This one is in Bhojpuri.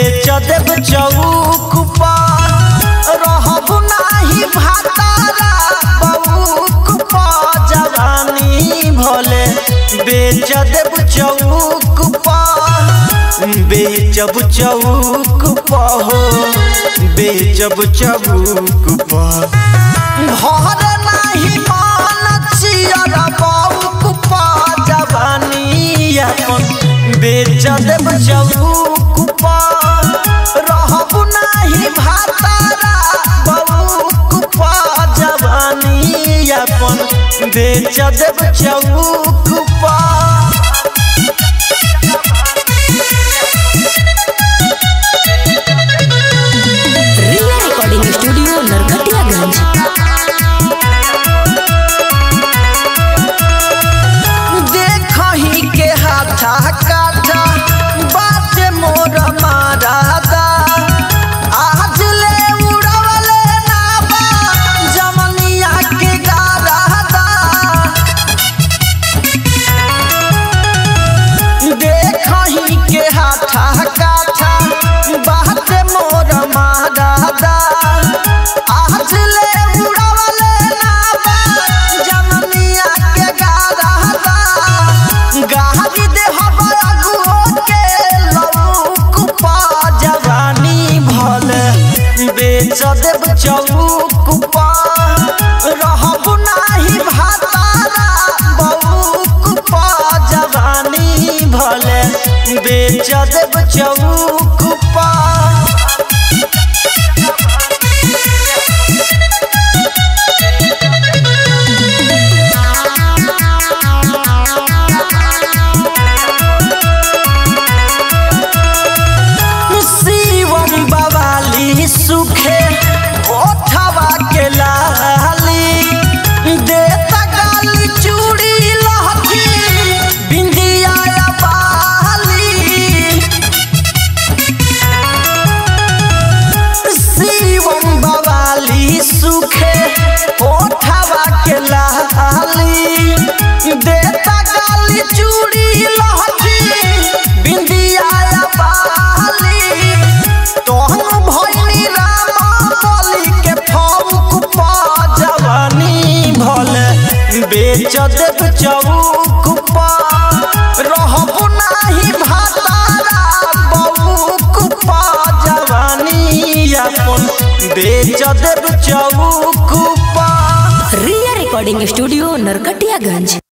बेच देब चौक पर रहब नाही भातारा बउक पर जवानी भले बेच देब चौक पर बेचब चौक पर हो बेचब चौक पर घर नाही मान चियर बउक पर जवानी अपन बेच देब चौक पर रहब नाही भातारा बउक पर जवानी अपन बेच देब चौक पर रिया रिकॉर्डिंग स्टूडियो नरकटियागंज देखही के हाथा काटा बात मोर मारादा आज ले उड़वले ना बा जमनिया के गारादा देखही के हाथा काटा बात मोर मारादा आज ले उड़वले ना बा जमनिया के गारादा गाड़ी दे अगुओ के लौक पा जवानी भले बेच देब चौक पा रहब नाही भातारा बउक पा जवानी भले बेच देब चौक पा शिवम बवाली सुखे ओठवा के लाली देता गाली चूड़ी लहठी बिंदिया या बाली शिवम बवाली सुखे ओठवा के लाली देता गाली चूड़ी लहठी बिंदिया या बाली तोहन भइनी राम बलि के फौक पा जवानी भले बेच देब चौक पा रहब नाही भातारा बउक पा जवानी अपन बेच देब चौक पा रिया रिकॉर्डिंग स्टूडियो नरकटियागंज